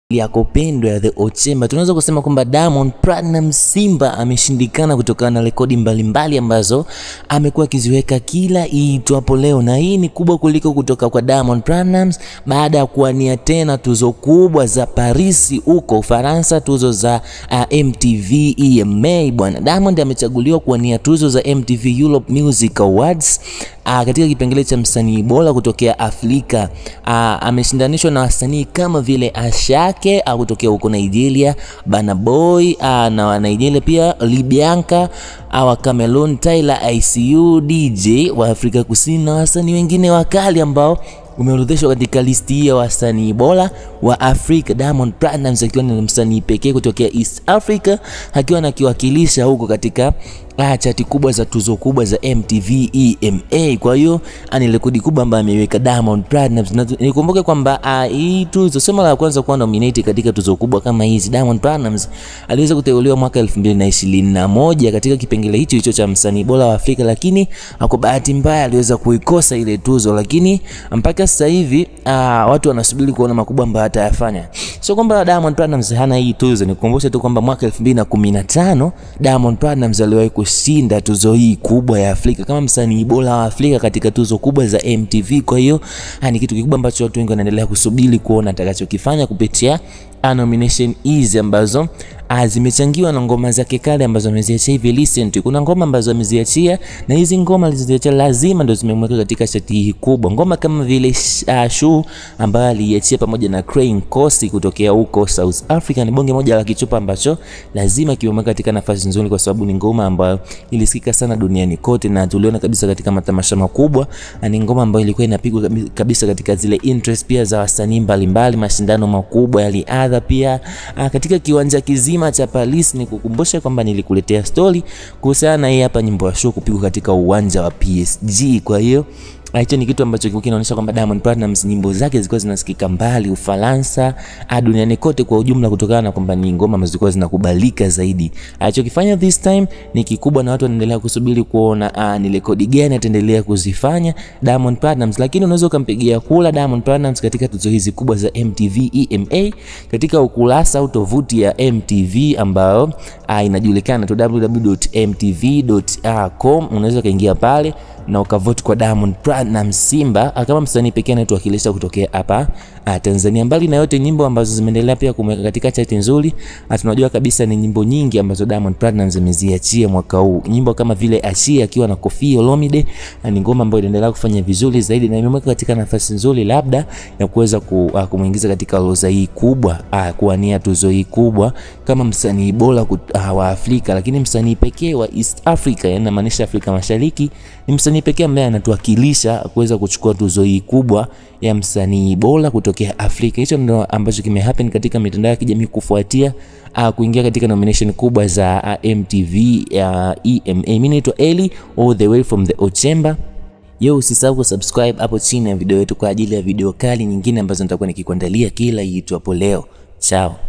yako pendwa ya The Ochemba, tunaweza kusema kwamba Diamond Platinum Simba ameshindikana kutokana na rekodi mbalimbali ambazo amekuwa akiziweka kila iitwapo leo, na hii ni kubwa kuliko kutoka kwa Diamond Platinum baada ya kuwania tena tuzo kubwa za Paris huko Ufaransa, tuzo za uh, MTV EMA. Bwana Diamond amechaguliwa kuwania tuzo za MTV Europe Music Awards uh, katika kipengele cha msanii bora kutokea Afrika. Uh, ameshindanishwa na wasanii kama vile Ashake au kutokea huko Nigeria, Burna Boy uh, na wa Nigeria pia Libianka wa Cameroon, Tyler ICU, DJ wa Afrika Kusini na wasanii wengine wakali ambao umeorodheshwa katika listi hii ya wasanii bora wa Afrika. Diamond Platnumz akiwa ni msanii pekee kutokea East Africa akiwa anakiwakilisha huko katika ah, chati kubwa za tuzo kubwa za MTV EMA. Kwa hiyo ni rekodi kubwa ambayo ameiweka Diamond Platnumz. Na nikumbuke kwamba ah, hii tuzo sio mara ya kwanza kuwa nominated katika tuzo kubwa kama hizi. Diamond Platnumz aliweza kuteuliwa mwaka 2021 katika kipengele hicho hicho cha msanii bora wa Afrika, lakini kwa bahati mbaya aliweza kuikosa ile tuzo, lakini mpaka sasa hivi uh, watu wanasubiri kuona makubwa ambayo atayafanya. Sio kwamba Diamond Platnumz hana hii tuzo, nikukumbushe tu kwamba mwaka 2015 Diamond Platnumz aliwahi kushinda tuzo hii kubwa ya Afrika kama msanii bora wa Afrika katika tuzo kubwa za MTV. Kwa hiyo ni kitu kikubwa ambacho watu wengi wanaendelea kusubiri kuona atakachokifanya kupitia nomination hizi ambazo zimechangiwa na ngoma zake kale ambazo ameziachia hivi recent. Kuna ngoma ambazo ameziachia na hizi ngoma alizoziachia lazima ndo zimemweka katika chati hii kubwa. Ngoma kama vile uh, Shuu ambayo aliachia pamoja na Craig Kosi kutokea huko South Africa ni bonge moja la kichupa ambacho lazima kimemweka katika nafasi nzuri, kwa sababu ni ngoma ambayo ilisikika sana duniani kote na tuliona kabisa katika matamasha makubwa. Ni ngoma ambayo ilikuwa inapigwa kabisa katika zile interest pia za wasanii mbalimbali, mashindano makubwa yaliadha pia uh, katika kiwanja kizima cha Paris. Ni kukumbusha kwamba nilikuletea story kuhusiana na hii hapa nyimbo ya show kupigwa katika uwanja wa PSG. Kwa hiyo hicho ni kitu ambacho kilikuwa kinaonyesha kwamba Diamond Platnumz nyimbo zake zilikuwa zinasikika mbali Ufaransa, duniani kote kwa ujumla, kutokana na kwamba ni ngoma ambazo zilikuwa zinakubalika zaidi. Alichokifanya this time ni kikubwa, na watu wanaendelea kusubiri kuona ni rekodi gani ataendelea kuzifanya Diamond Platnumz, lakini unaweza ukampigia kula Diamond Platnumz katika tuzo hizi kubwa za MTV EMA katika ukurasa au tovuti ya MTV ambayo inajulikana tu www.mtv.com. Unaweza ukaingia pale na ukavote kwa Diamond Platnumz Simba kama msanii pekee anayetuwakilisha kutokea hapa Tanzania. Mbali na yote nyimbo ambazo zimeendelea pia kumweka katika chati nzuri, tunajua kabisa ni nyimbo nyingi ambazo Diamond Platnumz ameziachia mwaka huu, nyimbo kama vile Achia akiwa na Koffi Olomide, ni ngoma ambayo inaendelea kufanya vizuri zaidi na imemweka katika nafasi nzuri labda ya kuweza kumuingiza katika orodha hii kubwa, kuwania tuzo hii kubwa kama msanii bora wa Afrika, lakini msanii pekee wa East Africa, yani namaanisha Afrika Mashariki, ni msanii pekee ambaye anatuwakilisha kuweza kuchukua tuzo hii kubwa ya msanii bora kutokea Afrika. Hicho ndio ambacho kimehappen katika mitandao ya kijamii kufuatia uh, kuingia katika nomination kubwa za uh, MTV ya uh, EMA. Mimi naitwa Eli all the way from the Ochemba. Yo, usisahau kusubscribe hapo chini ya video yetu kwa ajili ya video kali nyingine ambazo nitakuwa nikikuandalia kila iitwapo leo. Chao.